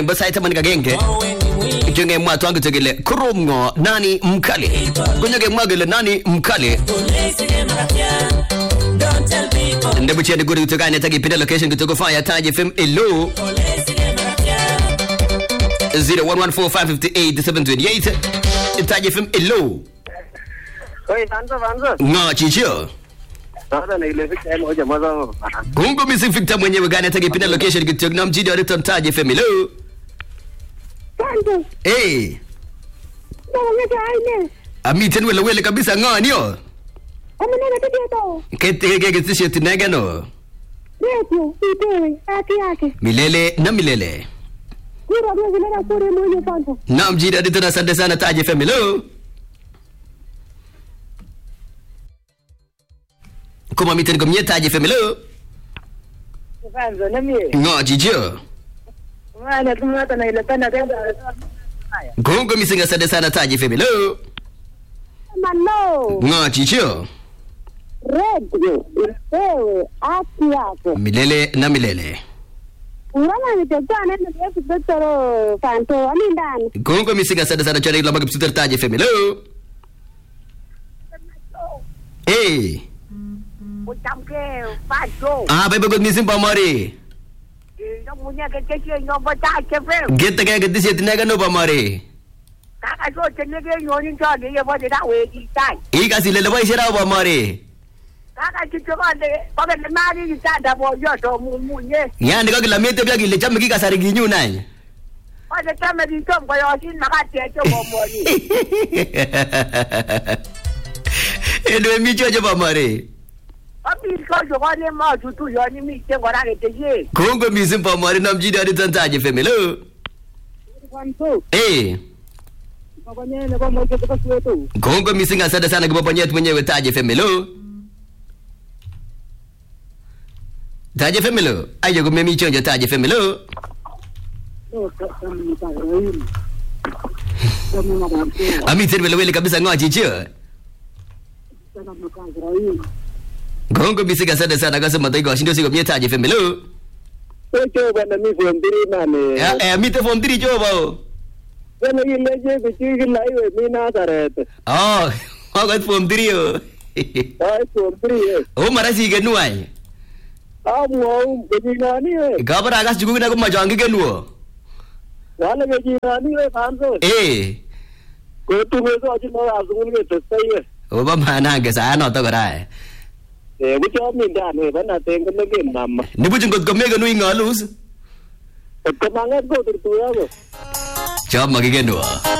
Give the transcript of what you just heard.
Bo sait taman agenge kityo ngemwa twan kityo kele korom ng'o nani mkali konyo kemwa kele nani mkali ndebucheni kuri kityo kainet akipinde location kityo ko fire Taj FM elo 0114558728 Taj FM elo Oi, Vanzo, Vanzo. ng'o chicho Sasa na ile picha yenu hoja mwanzo. Kongo Music Victor mwenyewe gani atakipinda location kityo na mjini wa Riton Taj FM hello Santo, eh nakang'ete aine. amiten wele wele kabisa ng'onyo Amunene tibieto. kete ke ketisiet inegeno Radio, itewe, haki yake. milele na milele Kura mwezi lera kure mwenye Santo. na mjini wa Riton asante sana Taj FM hello koma miten komye Taj FM hello Vanzo, na mie. ng'o chicho Mwana tumata na ile tena tena. Kongo Music asante sana Taj FM hello Malo, ng'o chicho radio, itewe, haki yake. milele na milele Ngana nitekuwa nenda yesu doktoro Santo, alindani. Kongo Music asante sana chora ilamba kipsuter Taj FM hello eh Utamke Vanzo. ah bebe kot missing pamori Ino munya ke ke ino bata ke fe. gete ke ketisiet inegeno pamori Kaka so tenege yoni chode ye bote da we di tai. ikas ile leboishe rao pamori Kaka kicho kande pake le mari di tai da bo yo to mu munye. yani kakila metebia kile chame kikasari kinyun any Pake kama di tom ko yo sin makate cho bo mori. edwe michocho pamori Papi ko jo ko le ma tutu yo ni mi te ngora ke te ye. Kongo missing pamori na mjini aditon Taj FM hello Vanzo. eh Pokoknya ne ko mo ke ko suetu. Kongo missing asante sana kiboponyet mwenyewe Taj FM hello Taj FM hello ayo kumemi chonjo Taj FM hello amiten welewele kabisa ng'o chicho Kongo missing asante sana kasema taigo shindosi komye Taj FM hello Echo bana mi form 3 nane. Eh, eh, mite form 3 chobo Bana ile je bichi kila iwe mi Nazareth. oh akot form 3 o Ai form 3 eh. o mara sikenu any Amwau bejinani we. kabara akas chukuk na komachon kikenuo Wale bejinani we Vanzo. eh Ko tu me so ajin na azungul ke testai we. obo manange saa noto kora eh. Eh bucho mi ndani bana tengo ne ke mama. nibuch ngot komekenu ing'olus Ko manget ko turtuya ko. chop makikenuo